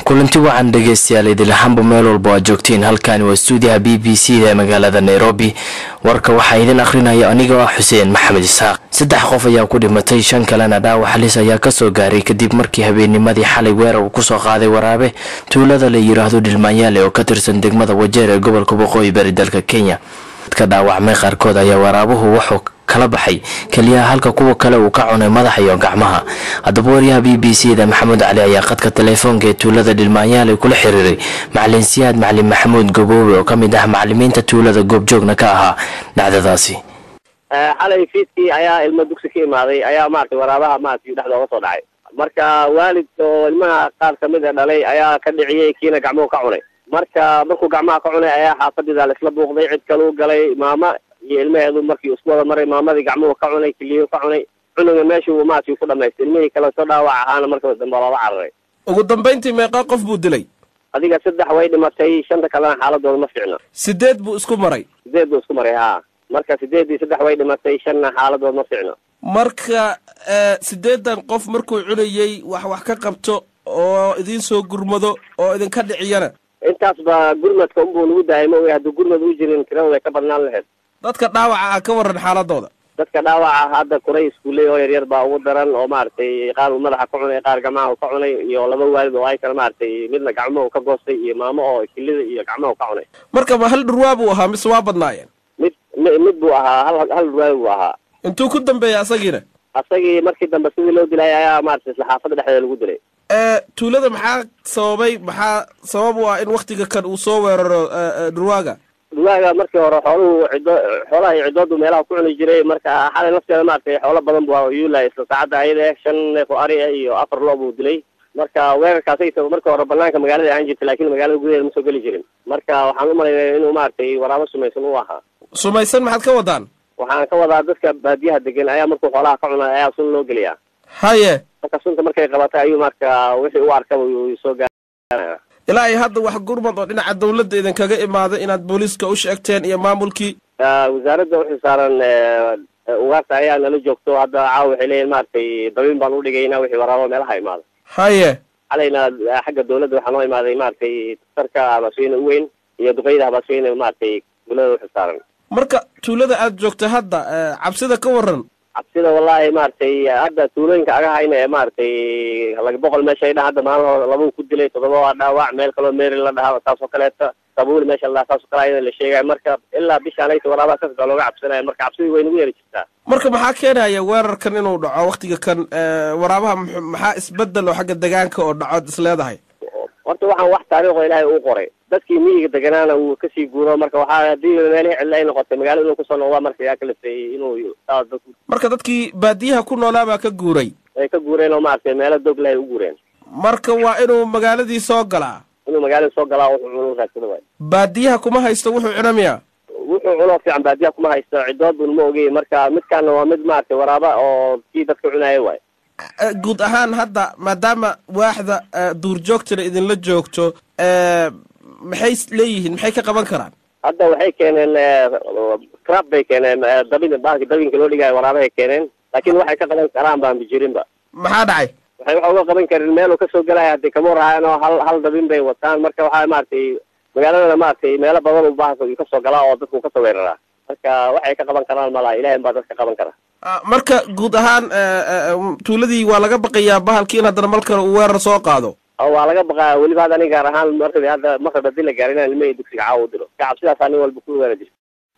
kulanti wacan dhegeystayaal idilahaanba meel walba aad joogtiin halkani waa stuudiyaha b b c da ee magaalada nairobi warka waxaa idin akhrinaya anigoo ah xuseen maxamed isxaaq saddex qof ayaa ku dhimatay shan kalena dhaawac halis ayaa kasoo gaaray kadib markii habeennimadii xalay weerar uu kusoo qaaday waraabe tuulada la yiraahdo dhilmaanyaale oo ka tirsan degmada wajeer ee gobolka waqooyi bari dalka kenya dadka dhaawacmay qaarkood ayaa waraabuhu wuxuu kala baxay keliyaha halka kuwa kale uu ka cunay madaxa iyo gacmaha haddaba waryaha b b c da maxamuud cali ayaa qadka teleefoonka ee tuulada dhilmaanyaale kula xiriiray macalin siyaad macalin maxamuud gaboobe oo ka mid ah macalimiinta tuulada goobjoogna ka ahaa dhacdadaasi xalay fiidkii ayaa ilmo dugsi ka imaaday ayaa maratay waraabaha maratay dhexda oga soo dhacay marka waalid oo ilmaha qaar kamid a dhalay ayaa ka dhiciyey kiina gacmuhu ka cunay marka markuu gacmaha ka cunay ayaa xaafadiida laisla buuqday cid kaluu galay maama iyo ilmaheedu markii isku wada maray maamadii gacmuhu ka cunay kiliyu ka cunay cunuga meeshuu maaragtay ku dhamaystay ilmihii kale soo dhaawac ahaana marka dambe loola cararay ugu dambayntii meeqa qof buu dilay adiga saddex way dhimatay shanta kalena xaaladooda ma fiicna sideed buu isku maray sideed buu isku maray haa marka sideeddii saddex way dhimatay shanna xaaladooda ma fiicna marka sideedan qof markuu cunayey wax wax ka qabto oo idiin soo gurmado oo idinka dhiciyana intaas ba gurmadka unbuu nagu daayay ma oga hadduu gurmad u jirin tirada way ka badnaan lahayd dadka dhaawaca ah ka waran xaaladooda dadka dhaawaca hadda kuray iskuuley oo yaryar baa ugu daran oo maaragtay qaar uu madaxa ka cunay qaar gacmaha u ka cunay iyo laba waalid oo ay kale maaragtay midna gacmahu ka goostay iyo maamo oo kilida iyo gacmahu ka cunay marka ma hal dhurwaa buu ahaa mise waa badnaayeen mid mid buu ahaa hal hal dhurwaabi buu ahaa intuu ku dambeeyay asagiina asagii markii dambe sidii loo dilay ayaa maaragtay isla xaafadda dhexdeeda lagu dilay tuulada maxaa sababay maxaa sabab u ah in waktiga kan uu soo weeraro dhurwaaga dhurwaaga markii hore xooluhu ciddo xoolaha iyo ciddoodu meelaha ku cuni jiray marka xalay nafteeda maaragtay xoolo badan bu yuulay isla saacadda ayada shan neef oo ari ah iyo afar loo buu dilay marka weerarkaasay marka hore banaanka magaalada aan jirta laakiin magaalada gudaheeda ma soo geli jirin marka waxaan u malaynaya inuu maaragtay waraabo sumaysan u ahaa sumaysan maxaad ka wadaan waxaan ka wadaa dadka baadiyaha degan ayaa markuu xoolaha ka cunay ayaa sun loo geliyaa haye marka sunta markay qabatay ayuu marka wixii u arkaba soo gaaraya ilaa ay hadda wax gurmad oo dhinaca dawladda idinkaga imaaday inaad booliiska u sheegteen iyo maamulkii wasaaradda uxil saaran ugaarta ayaa nala joogto hadda caawa waxay leeyihin maaragtay dabiin baan udhigayna wixii waraabo meelaha imaada haye xalayna xagga dawladda waxaa noo imaaday maaragtay daktarka habasweyne u weyn iyo duqeyda habasweyne maaragtay tuulada uxil saaran marka tuulada aad joogta hadda cabsida ka waran cabsida wallahi maaragtay hadda tuulooyinka aga hayna ee maaragtay laga boqol meesha ay dha hadda maalahooda labau ku dilay toddoba waa dhaawac meel kaloo meri la dhahaa taas oo kaleeta sabuuli meesha la dhaha taas oo kale ayada la sheegaya marka ilaa bishaan ayta waraabaha kasgaa looga cabsanaya marka cabsidii way nagu yeeri jirtaa marka maxaa keenaya weerarkan inuu dhaco waktiga kan waraabaha maxaa isbedel oo xagga degaanka oo dhaco is leedahay horta waxaan wax taariikho ilaahay uu qoray dadkii miyiga deganaana wuu kasii guuro marka waxaa hadii meelihii cidla ay noqotay magaalo inuu kusoo noqdaa marka yaa ka lafeeyey inuu marka dadkii baadiyaha ku noolaa baa ka guuray ay ka guureen oo maaragtay meelo dog leh ay u guureen marka waa inuu magaaladii soo galaa inuu magaalada soo galaa wuxuu cuno raadsada waay baadiyaha kuma haysto wuxuu cuna miya wuxuu cunoo fiican baadiyaha kuma haysto cidoodun ma ogey marka midkaana waa mid maaragtay waraaba oo kii dadka cunaaya waay guud ahaan hadda maadaama waaxda duurjoogtana idinla joogto maxay leeyihiin maxay ka qaban karaan hadda waxay keeneen crab bay keeneen dabin bahalka dabinka loo dhigaayo waraabahay keeneen laakiin waxay ka qaban karaan baan bijirinba maxaa dhacay waxay waxa uga qaban karin meel uu kasoo gelaya hadii kama warhaayaan oo hal hal dabin bay wataan marka waxaa maaragtay magaaladana maaragtay meelo badan uu bahalka uu kasoo galaa oo dadku kasoo weeraraa marka waxay ka qaban karaan malaha ilahay baa dadka qaban kara marka guud ahaan tuuladii waa laga baqayaa bahalkii in haddana mal kale uu weerar soo qaado waa laga baqaa weliba hadda aniga gaar ahaan marka hadda markab hadii la gaarin inaan ilmahii dugsiga caawa u dilo ka cabsidaas nin walba ku weera jirta